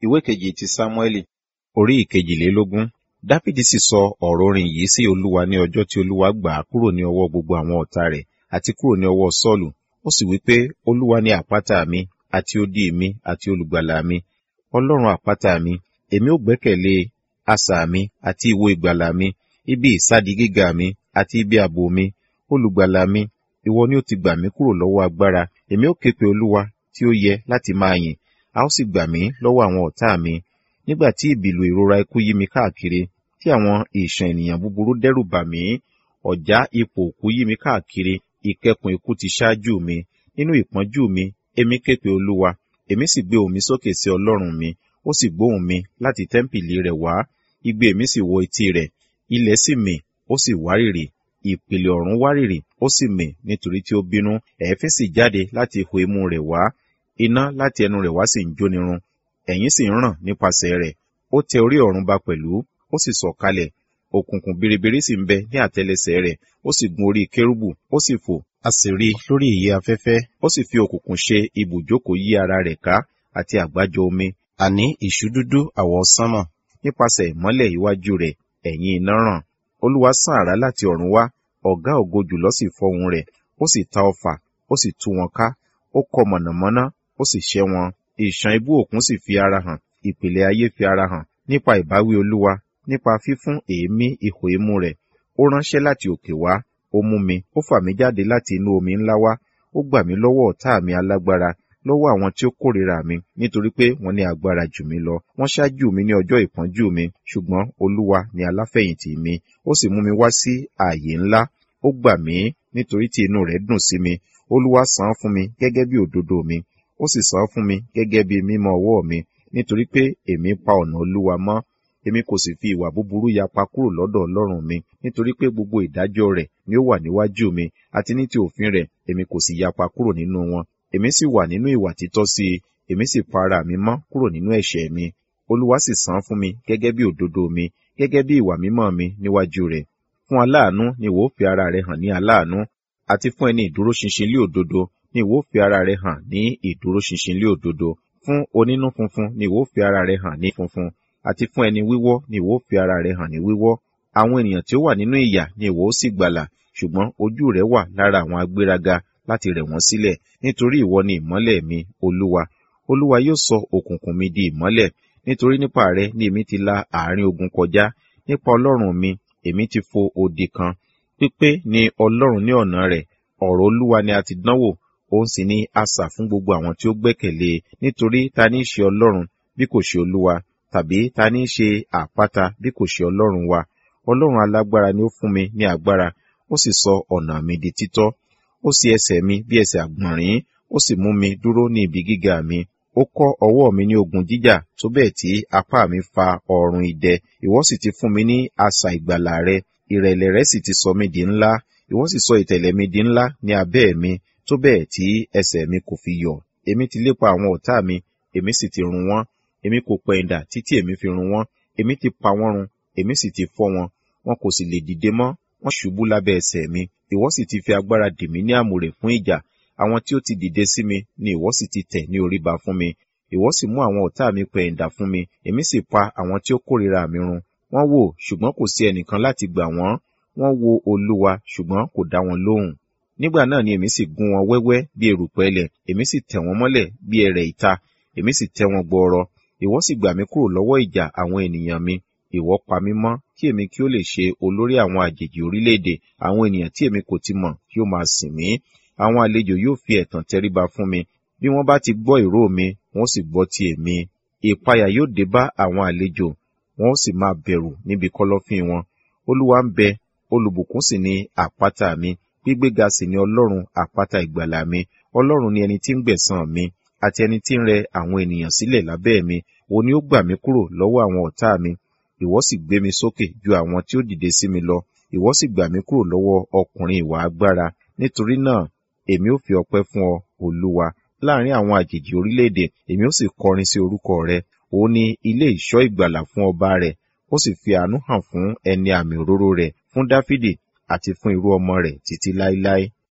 ìwé kejì ti sámúẹ́lì orí ìkejìlélógún dáfídì sì sọ ọ̀rọ̀ orin yìí sí olúwa ní ọjọ́ tí olúwa gbà á kúrò ní ọwọ́ gbogbo àwọn ọ̀tá rẹ̀ àti kúrò ní ọwọ́ sọ́ọ̀lù ó sì wí pé olúwa ni àpáta mi àti odi mi àti olùgbàlà mi ọlọ́run àpáta mi èmi ò gbẹ́kẹ̀lé asà mi àti ìwo ìgbàlà mi ibi ìsádi gíga mi àti ibi ààbò mi olùgbàlà mi ìwọ ni ó ti gbà mí kúrò lọ́wọ́ agbára èmi ó ké pe olúwa tí ó yẹ láti máa yìn a ó sì gbà mí lọ́wọ́ àwọn ọ̀tá mi nígbà tí ìbìlù ìrora ikú yí mi káàkiri tí àwọn ìṣàn ènìyàn búburú dẹ́rù bà mí ọ̀já ipò òkú yí mi káàkiri ìkẹkùn ikú ti ṣáájú mi nínú ìpọ́njú mi èmi ké pe olúwa èmi sì gbé ohùn mi sókè sí ọlọ́run mi ó sì gbóhùn mi láti tẹ́ḿpìlì rẹ̀ wá igbe mi sì wọ etí rẹ̀ ilẹ̀ sì mì ó sì wárìrì ìpìlẹ̀ ọ̀run wárìrì ó sì mì nítorí tí ó bínú ẹ̀ẹ́fín sì jáde láti ihò imú rẹ̀ wá iná láti ẹnu rẹ̀ wá sì ń jónirun ẹ̀yìn sì ń ràn nípasẹ̀ rẹ̀ ó tẹ orí ọ̀run ba pẹ̀lú ó sì sọ̀kalẹ̀ òkùnkùn biribiri sì ń bẹ ní àtẹlẹsẹ̀ rẹ̀ ó sì gun orí kérúbù ó sì fò a sì rí i lórí ìyẹ́ afẹ́fẹ́ ó sì fi òkùnkùn ṣe ibùjókòó yí ara rẹ̀ ká àti àgbájọ omi àní ìṣúdúdú àwọ̀ sánmọ̀ nípasẹ̀ ìmọ́lẹ̀ iwájú rẹ̀ ẹ̀yìn iná ràn olúwa sán àrá láti ọ̀run wá ọ̀gá ògo jùlọ sì fọhùn rẹ̀ ó sì ta ọfà ó sì tú wọn ká ó kọ mọ̀nàmọ́ná ó sì ṣẹ́ wọn ìṣàn ibú òkun sì fi ara hàn ìpìlẹ̀ ayé fi ara hàn nípa ìbáwí olúwa nípa fífún èémí ihò imú rẹ̀ ó ránṣẹ́ láti òkè wá ó mú mi ó fà mí jáde láti inú omi ńlá wá ó gbà mí lọ́wọ́ ọ̀tá mi alágbára lọ́wọ́ àwọn tí ó kórìíra mi nítorí pé wọ́n ní agbára jù mí lọ wọ́n ṣáájú mi ní ọjọ́ ìpọ́njú mi ṣùgbọ́n olúwa ni aláfẹ̀yìntì mi ó sì mú mi wá sí ààyè ńlá ó gbà mí nítorí tí inú rẹ̀ dùn sí mi olúwa san án fún mi gẹ́gẹ́ bí òdodo mi ó sì san án fún mi gẹ́gẹ́ bí mímọ́ ọwọ́ mi nítorí pé èmi pa ọ̀nà olúwa mọ́ èmi kò sì fi ìwà búburú yapa kúrò lọ́dọ̀ ọlọ́run mi nítorí pé gbogbo ìdájọ́ rẹ̀ ni ó wà níwájú mi àti ní ti òfin rẹ̀ èmi kò sì yapa kúrò nínú wọn èmi sì wà nínú ìwà títọ́ sí i èmi sì pa ara mi mọ́ kúrò nínú ẹ̀ṣẹ̀ mi olúwa sì san fún mi gẹ́gẹ́ bí òdodo mi gẹ́gẹ́ bí ìwà mímọ́ mi níwájú rẹ̀ fún aláàánú ni ìwọ fi ara rẹ hàn ní aláàánú àti fún ẹni ìdúróṣinṣin lé òdodo ni ìwọ fi ara rẹ hàn ní ìdúróṣinṣin lé òdodo fún onínú funfun ni ìwọ fi ara rẹ hàn ní funfun àti fún ẹni wíwọ́ ni ìwọ fi ara rẹ hàn ní wíwọ́ àwọn ènìyàn tí ó wà nínú ìyà ni ìwọ sì gbàlà ṣùgbọ́n ojú rẹ wà lára àwọn agbéraga láti rẹ̀ wọ́n sílẹ̀ nítorí ìwọ ni ìmọ́lẹ̀ mi olúwa olúwa yóò sọ òkùnkùn mi di ìmọ́lẹ̀ nítorí nípa rẹ ni èmi ti la àárín ogun kọjá nípa ọlọ́run mi èmi ti fo odi kan pípé ni ọlọ́run ní ọ̀nà rẹ̀ ọ̀rọ̀ olúwa ni a ti dánwò òun sì ni asà fún gbogbo àwọn tí ó gbẹ́kẹ̀lé e nítorí ta ní í ṣe ọlọ́run bí kò ṣe olúwa tàbí ta ní í ṣe àpáta bí kò ṣe ọlọ́run wa ọlọ́run alágbára ni ó fún mi ní agbára ó sì sọ ọ̀nà mi di títọ́ ó sì ẹsẹ̀ mi bí ẹsẹ̀ àgbọ̀nrín ó sì mú mi dúró ní ibi gíga mi ó kọ́ ọwọ́ mi ní ogun jíjà tó bẹ́ẹ̀ tí apá mi fa ọrùn idẹ ìwọ sì ti fún mi ní asà ìgbàlà rẹ ìrẹ̀lẹ̀ rẹ sì ti sọ mí di ńlá ìwọ sì sọ ìtẹ̀lẹ̀ mi di ńlá ní abẹ́ mi tó bẹ́ẹ̀ tí ẹsẹ̀ mi kò fi yọ̀ èmi ti lépa àwọn ọ̀tá mi èmi sì ti run wọ́n èmi kò pẹ̀yìndà títí èmi fi run wọ́n èmi ti pa wọ́n run èmi sì ti fọ́ wọn wọn kò sì lè dìde mọ́ wọ́n ṣubú lábẹ́ ẹsẹ̀ mi ìwọ sì ti fi agbára dì mí ní àmùrè fún ìjà àwọn tí ó ti dìde sí mi ni ìwọ sì ti tẹ̀ ní orí ba fún mi ìwọ sì mú àwọn ọ̀tá mi pẹ̀yìndà fún mi èmi sì pa àwọn tí ó kórìíra mi run wọ́n wò ṣùgbọ́n kò sí ẹnìkan láti gbà wọ́n wọ́n wo olúwa ṣùgbọ́n kò dá wọn lóhùn nígbà náà ni èmi sì gún wọn wẹ́wẹ́ bí erùpẹ̀ ilẹ̀ èmi sì tẹ̀ wọ́n mọ́lẹ̀ bí ẹrẹ̀ ìta èmi sì tẹ́ wọn gbọọrọ ìwọ sì gbà mí kúrò lọ́wọ́ ìjà àwọn ènìyàn mi ìwọ pa mí mọ́ kí èmi kí ó lè ṣe olórí àwọn àjèjì orílẹ̀-èdè àwọn ènìyàn tí èmi kò ti mọ̀ kí ó máa sìn mí àwọn àlejò yóò fi ẹ̀tàn tẹríba fún mi bí wọ́n bá ti gbọ́ ìró mi wọ́n sì gbọ́ ti èmi ìpayà yóò dé bá àwọn àlejò wọ́n ó sì máa bẹ̀rù níbi kọ́lọ́fín wọn olúwa ń bẹ olùbùkún sì ni àpáta mi gbígbéga sì ni ọlọ́run àpáta ìgbàlà mi ọlọ́run ni ẹni tí ń gbẹ̀san mi àti ẹni tí ń rẹ àwọn ènìyàn sílẹ̀ lábẹ́ mi òun ni ó gbà mí kúrò lọ́wọ́ àwọn ọ̀tá mi ìwọ sì gbé mi sókè ju àwọn tí ó dìde sí mi lọ ìwọ sì gbà mí kúrò lọ́wọ́ ọkùnrin ìwà agbára nítorí náà èmi ó fi ọpẹ́ fún ọ olúwa láàrin àwọn àjèjì orílẹ̀-èdè èmi ó sì kọrin sí orúkọ rẹ òun ni ilé ìṣọ́ ìgbàlà fún ọba rẹ̀ ó sì fi àánú hàn fún ẹni àmì òróró rẹ̀ fún dáfídì àti fún irú ọmọ rẹ̀ títí láéláé